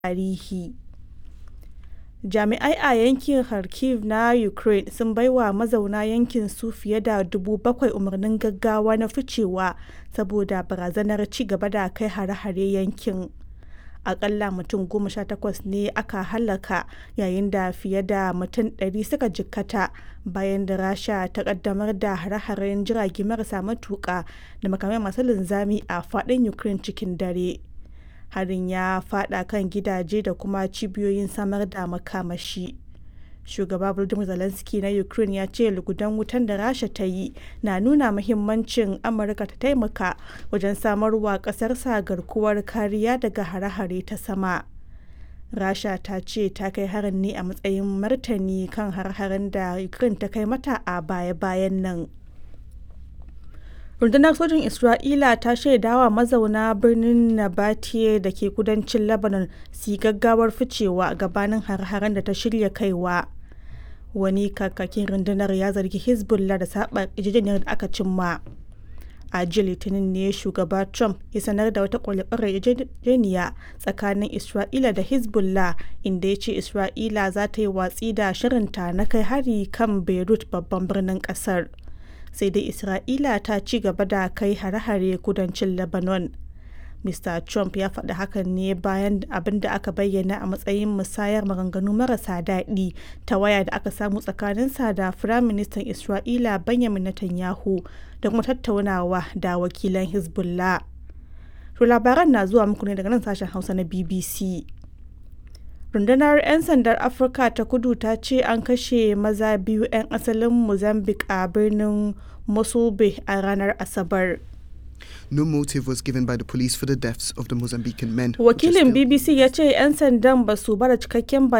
tarihi. Jami'ai a yankin Kharkiv na Ukraine sun baiwa mazauna yankin su fiye da 7,000 umarnin gaggawa na ficewa saboda barazanar ci gaba da kai hare-hare yankin. Akalla mutum 18 ne aka hallaka yayin da fiye da mutum 100 suka jikkata bayan da Rasha ta kaddamar da hare-haren jirage marasa matuƙa da makamai masu linzami a faɗin Ukraine cikin dare. Harin ya faɗa kan gidaje da kuma cibiyoyin samar da makamashi. Shugaba Volodymyr Zelensky na Ukraine ya ce lugudan wutan da Rasha ta yi na nuna muhimmancin Amurka ta taimaka wajen samarwa ƙasarsa garkuwar kariya daga hare-hare ta sama. Rasha ta ce ta kai harin ne a matsayin martani kan hare-haren da Ukraine ta kai mata a baya-bayan nan. Rundunar sojin Isra'ila ta shaidawa mazauna birnin Nabateye da ke kudancin Lebanon su yi gaggawar ficewa gabanin hare-haren da ta shirya kaiwa. Wani kakakin rundunar ya zargi Hezbollah da saɓa yarjejeniyar da aka cimma. A jiya Litinin ne shugaba Trump ya sanar da wata kwale-kwale yarjejeniya tsakanin Isra'ila da Hezbollah inda ya ce Isra'ila za ta yi watsi da shirinta na kai hari kan Beirut babban birnin kasar. Sai dai Isra'ila ta ci gaba da kai hare-hare kudancin Lebanon. Mr. Trump ya faɗi hakan ne bayan abin da aka bayyana a matsayin musayar maganganu marasa daɗi ta waya da aka samu tsakaninsa da Firaministan Isra'ila Benjamin Netanyahu da kuma tattaunawa da wakilan Hezbollah. To labaran na zuwa muku ne daga nan sashen Hausa na BBC. Rundunar 'yan sandar Afirka ta kudu ta ce an kashe maza biyu 'yan asalin Mozambique a birnin Mosulbe a ranar Asabar. No motive was given by the police for the deaths of the Mozambican men. Wakilin BBC ya ce 'yan sandan ba su bada cikakken